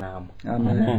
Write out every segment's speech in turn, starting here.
amen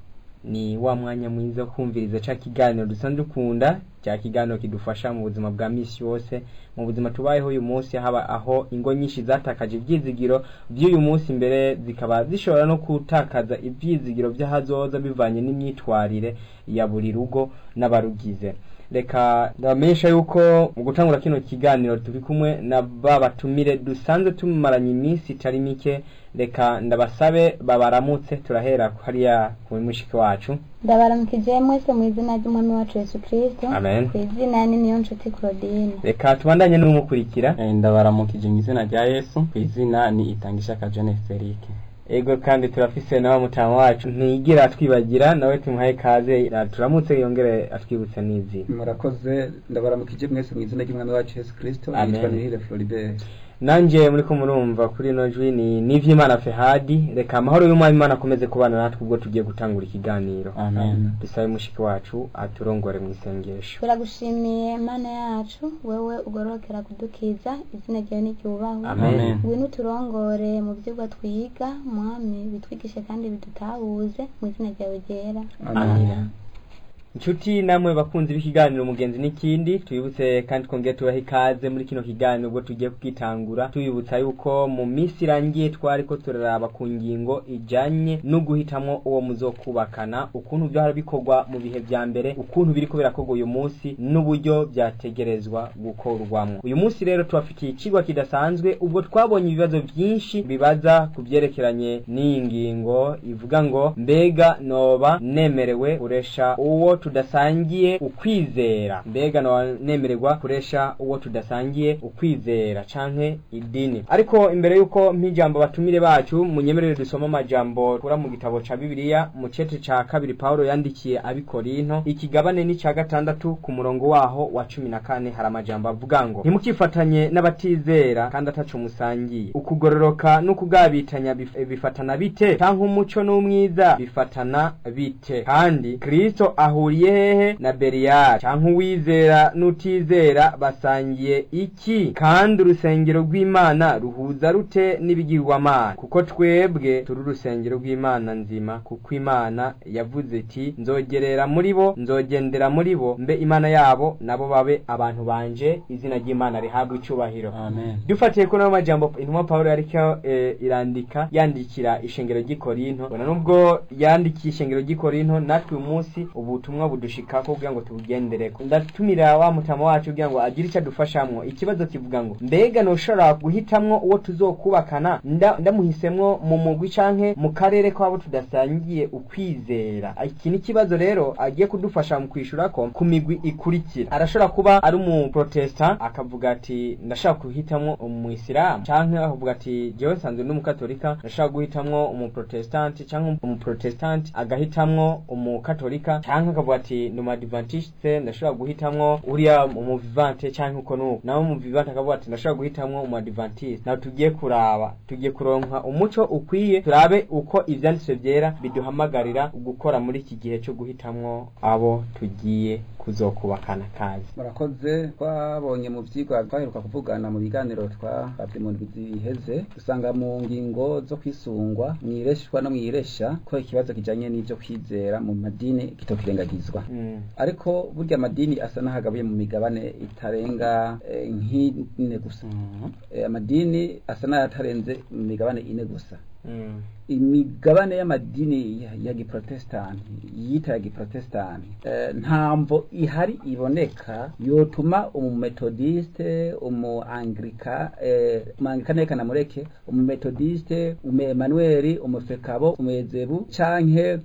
ni wa mwanya mwiza wo kumviriza ca kiganiro dusanzwe dukunda cya kiganiro kidufasha mu buzima bwa misi yose mu buzima tubayeho uyu munsi haba aho ingo nyinshi zatakaje ibyizigiro by'uyu munsi mbere zikaba zishobora no gutakaza ibyizigiro by'ahazoza bivanye n'imyitwarire ya buri rugo n'abarugize reka ndabamenyesha yuko mu gutangura kino kiganiro turi kumwe na ba batumire dusanzwe tumaranye iminsi itari mike reka ndabasabe babaramutse turahera hariya ku mushiki wacu ndabaramukije mwese mu izina ry'umwami wacu yesu kirisito Amen. ku izina ni niyo nshuti claudine reka tubandanye n'umukurikira Eh, ndabaramukije mu izina rya yesu ku izina ni itangishaka jeune felike ego kandi turafise na wa mutamu wacu ntiyigira atwibagira nawe tumuhaye kaze turamutse yongere atwibutse n'izina murakoze ndabaramukije mwese mu izina ry'umwami wacu yesu kirisito Amen. yitwa nihire floribert nanje muri ko murumva kuri ino jwi ni nivyimana fehadi reka amahoro y'umwami imana akomeze kubana natwe ubwo tugiye gutangura ikiganiro amen dusabe mushiki wacu aturongore mu isengesho turagushimiye mana yacu wewe ugororokera kudukiza izina ryawe niryubahwe Amen. ngwino uturongore mu vyigwa twiga mwami bitwigishe kandi bidutahuze mu izina ryawe ryera Amina. inshuti namwe bakunzi b'ikiganiro umugenzi n'ikindi tubibutse kandi twongere tubahe ikaze muri kino kiganiro ubwo tugiye kugitangura tubibutsa yuko mu minsi irangiye twari ko turaraba ku ngingo ijanye no guhitamwo uwo muzokubakana ukuntu byahora bikorwa mu bihe vya mbere ukuntu biriko birakorwa uyu munsi n'uburyo vyategerezwa gukorwamwo uyu munsi rero tubafitiye icigwa kidasanzwe ubwo twabonye ibibazo vyinshi bibaza ku vyerekeranye n'iyi ngingo ivuga ngo mbega noba nemerewe kuresha uwo tudasangiye ukwizera mbega noba nemererwa kuresha uwo tudasangiye ukwizera canke idini ariko imbere yuko mpijambo batumire bacu munyemerere dusoma amajambo kura mu gitabo ca bibiliya mu cete ca kabiri pawulo yandikiye abikorinto ikigabane ni ca gatandatu ku murongo waho wa cumi na kane hari amajambo avuga ngo ntimukifatanye n'abatizera kandi ataco musangiye ukugororoka n'ukugabitanya bif- bifatana bite canke umuco n'umwiza bifatana bite kandi kristo ahuriye hehe na beriyari canke uwizera n'utizera basangiye iki kandi urusengero rw'imana ruhuza rute n'ibigirwamana kuko twebwe turi urusengero rw'imana nzima kuko imana yavuze iti nzogerera muri bo nzogendera muri bo mbe imana yabo nabo babe abantu banje izina ry'imana rihabwa icubahiro amen dufatiye kuri ayo majambo intumwa pawulo yariko eh, irandika yandikira ishengero ry'i korinto bona nubwo yandikiye ishengero ry'i korinto natwe uyu munsi ubutumwa budushikako kugira ngo tubugendereko ndatumira wa mutama wacu kugira ngo agire icyo adufashamwo ikibazo kivuga ngo mbega noshobora guhitamwo uwo tuzokubakana nda- ndamuhisemwo mu mugwi canke mu karere kw'abo tudasangiye ukwizera iki ni ikibazo rero agiye kudufasha mu kwishura ko ku migwi ikurikira arashobora kuba ari umuprotestant akavuga ati ndashaka guhitamwo umuyisilamu canke akavuga ati jewe nsanzwe ndi umukatolika ndashaka guhitamwo umuprotestanti canke umuprotestanti agahitamwo umukatolika canke akavuga ati ndi umadivantiste ndashobora guhitamwo uriya umuvivante canke uko nuko nawe umuvivante akavuga ati ndashobora guhitamwo umadivantiste nawe tugiye kuraba tugiye kuronka umuco ukwiye turabe uko ivyanditswe vyera biduhamagarira gukora muri iki gihe cyo guhitamwo abo tugiye kuzokubakana kazi murakoze twabonye mu vyigwa twaheruka kuvugana mu biganiro twabavye mu ndwi ziheze dusanga mu ngingo zo kwisungwa mwireshwa no mwiresha ko ikibazo kijanye n'ivyo kwizera mu madini kitokirengagizwa mm. ariko burya amadini asa n'ahagabuye mu migabane itarenga eh, nk'ine gusa Mhm. Eh, amadini asa n'ayatarenze mu migabane ine gusa Mm. imigabane y'amadini ya, ya giprotestanti yita ya giprotestanti eh, ntamvo ihari iboneka yotuma umumetodiste umuanglika eh, umuanglikana reka namureke umumetodiste umuemanueli umufekabo umuezebu canke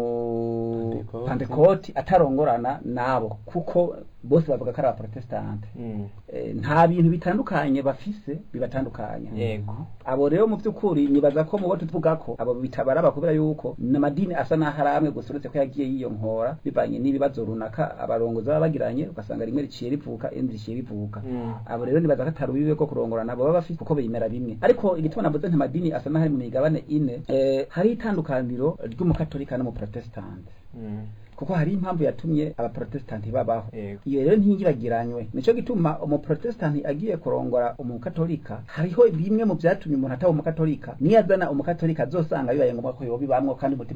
Pentecote. umupantekoti atarongorana nabo kuko bose bavuga ko ari abaprotestante Mm. eh, nta bintu bitandukanye bafise bibatandukanya yego abo rero mu by'ukuri nibaza ko mu bo tuvuga ko abo bitabaraba kubera yuko n'amadini asa n'aho ari amwe gusa uretse ko yagiye yiyonkora bivanye n'ibibazo runaka abarongozi baba bagiranye ugasanga rimwe riciye rivuka irindi riciye rivuka Mm. abo rero nibaza ko atari ubibe ko kurongorana baba bafite kuko bimera bimwe ariko igituma navuze nti amadini asa n'aho ari mu migabane ine eh, hari itandukaniro ry'umukatolika n'umuprotestante Mm. kuko hari impamvu yatumye abaprotestanti babaho Yego. iyo rero ntiyibagiranywe nico gituma umuprotestanti agiye kurongora umukatolika hariho bimwe mu vyatumye umuntu ataba umukatolika niyazana umukatolika azosanga bibaye ngombwa ko yobibamwo kandi umutima